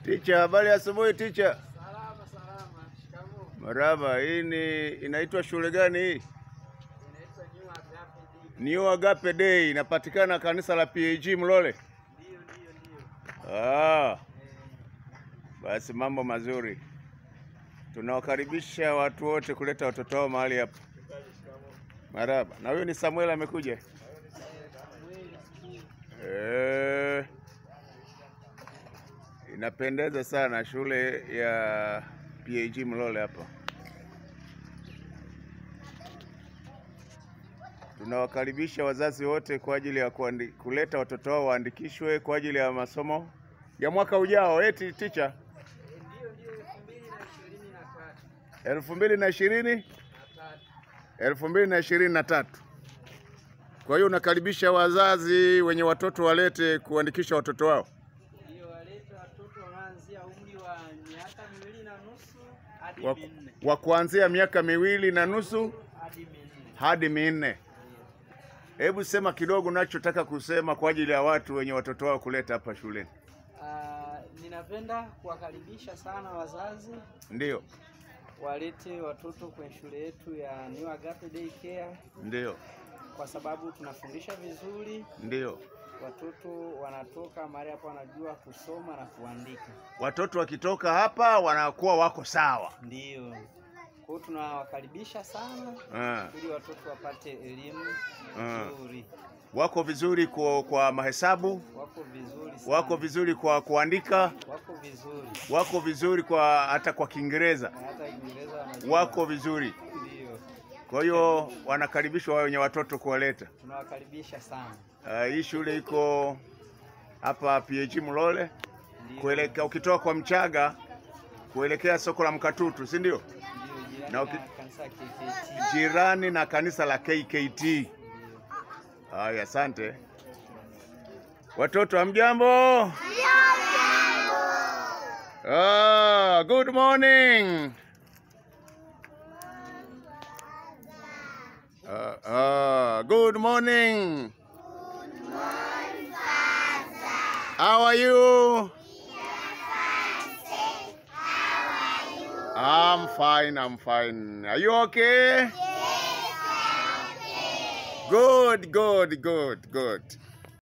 Ticha, habari ya asubuhi ticha. Salama salama. Shikamoo. Maraba, hii ni inaitwa shule gani hii? Inaitwa New Agape Day. New Agape Day inapatikana kanisa la PAG Mlole. Ndio ndio ndio. Ah, Eh, basi mambo mazuri. Tunawakaribisha watu wote kuleta watoto wao mahali hapa. Maraba. Na huyo ni Samuel amekuja. Samueli sijui. Eh, inapendeza sana shule ya PAG Mlole hapa. Tunawakaribisha wazazi wote kwa ajili ya kuandi, kuleta watoto wao waandikishwe kwa ajili ya masomo ya mwaka ujao. Eti ticha, Eh, Ndio ndio elfu mbili na ishirini na tatu. elfu mbili na ishirini Na tatu. elfu mbili na ishirini na tatu. Kwa hiyo unakaribisha wazazi wenye watoto walete kuandikisha watoto wao. Ndio walete watoto wanaanzia umri wa miaka miwili na nusu hadi wa, minne. wa kuanzia miaka miwili na nusu Hadi minne. hadi minne. Eh, Hebu sema kidogo unachotaka kusema kwa ajili ya watu wenye watoto wao kuleta hapa shuleni. ah, ninapenda kuwakaribisha sana wazazi Ndio, walete watoto kwenye shule yetu ya New Agape Day Care ndio, kwa sababu tunafundisha vizuri, ndio. watoto wanatoka mahali hapo wanajua kusoma na kuandika. Watoto wakitoka hapa wanakuwa wako sawa. Ndio. Kwa hiyo tunawakaribisha sana Ah, ili watoto wapate elimu Ah. nzuri. wako vizuri kwa, kwa mahesabu, Wako vizuri sana. wako vizuri kwa kuandika, Wako vizuri. wako vizuri kwa hata kwa Kiingereza, Na hata Kiingereza wanajua. wako vizuri. Ndio. Kwa hiyo wanakaribishwa wao wenye watoto kuwaleta. Tunawakaribisha sana. Ah, hii shule iko hapa PAG Mlole Ndio. kuelekea ukitoka kwa Mchaga kuelekea soko la Mkatutu, si ndio? Ndio jirani na na uki- kanisa ya KKT. Jirani na kanisa la KKT. Ndio. Haya, asante. Watoto hamjambo? Ah, good morning. Ah, ah, good morning. How are you? I'm fine, I'm fine. Are you okay? Good, good, good, good.